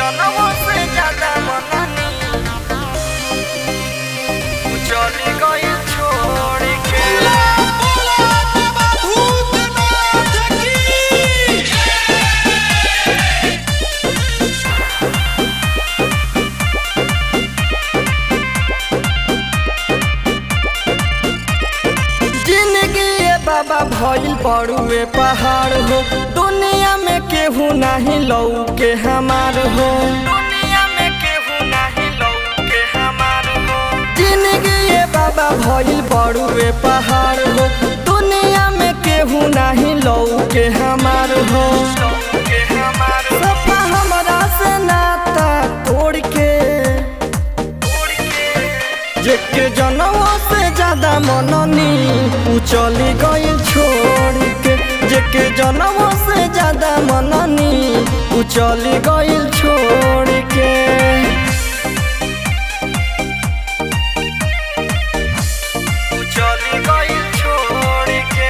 जनमों से ज्यादा मननी तू चली गई छोड़ के जिंदगी ये बाबा भइल बड़ुए पहाड़ हो दुनिया में केहू नाही लऊ के हमार हो दुनिया में केहू नाही लऊ के हमार हो जिंदगी ये बाबा भइल बड़ुए पहाड़ हो दुनिया में केहू नाही लऊ के हमार हो सपा हमरा से नाता तोड़ के जेके जनमों से ज्यादा मननी उ चली गई छोड़ के जेके जनमों से ज्यादा मननी उ चली गई छोड़ के उ चली गई छोड़ के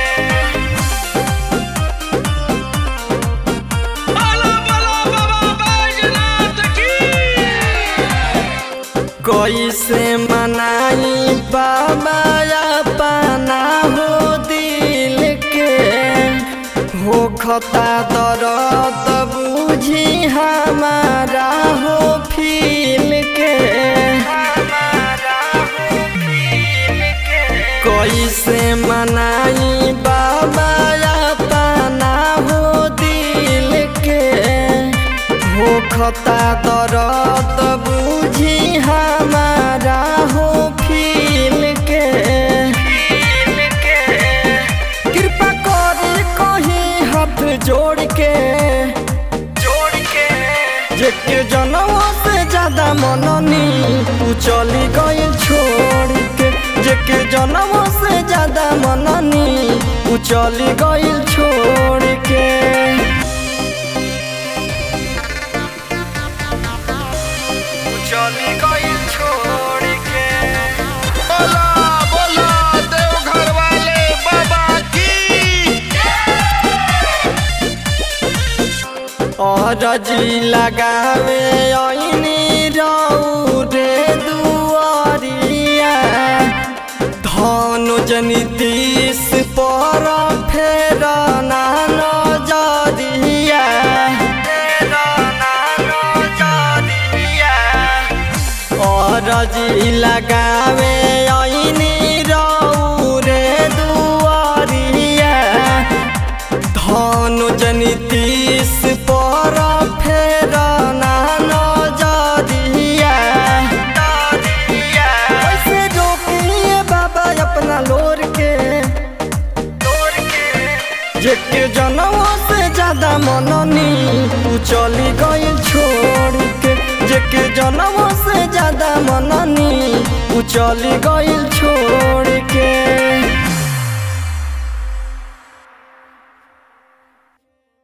कैसे मनाई बाबा अपना हो दिल के हो खता दर्द बुझी हमारा हो फील के कैसे मनाई बाबा अपना हो दिल के हो खता दर्द बुझी हमारा हो फील के कृपा करे कहीं हाथ जोड़ के जोड़ के जेके जनमों से ज्यादा मननी तू चली गई छोड़ के जेके जनमों से ज्यादा मननी तू चली गई छोड़ के चली गई छोड़ के बोला बोला देवघर वाले बाबा की और जी लगावे ऐनी रऊ रे दुआरिया धनु जनी तीस पर फेर ना नजरिया और जी लगावे ऐनी रऊ रे दुआरिया धनु जनी तीस पर फेर ना नजरिया कैसे रोकिए बाबा अपना लोर के जेके जनमों से ज्यादा मननी तू चली गई छोड़ के जेके जनमों से ज्यादा मननी तू चली गई छोड़ के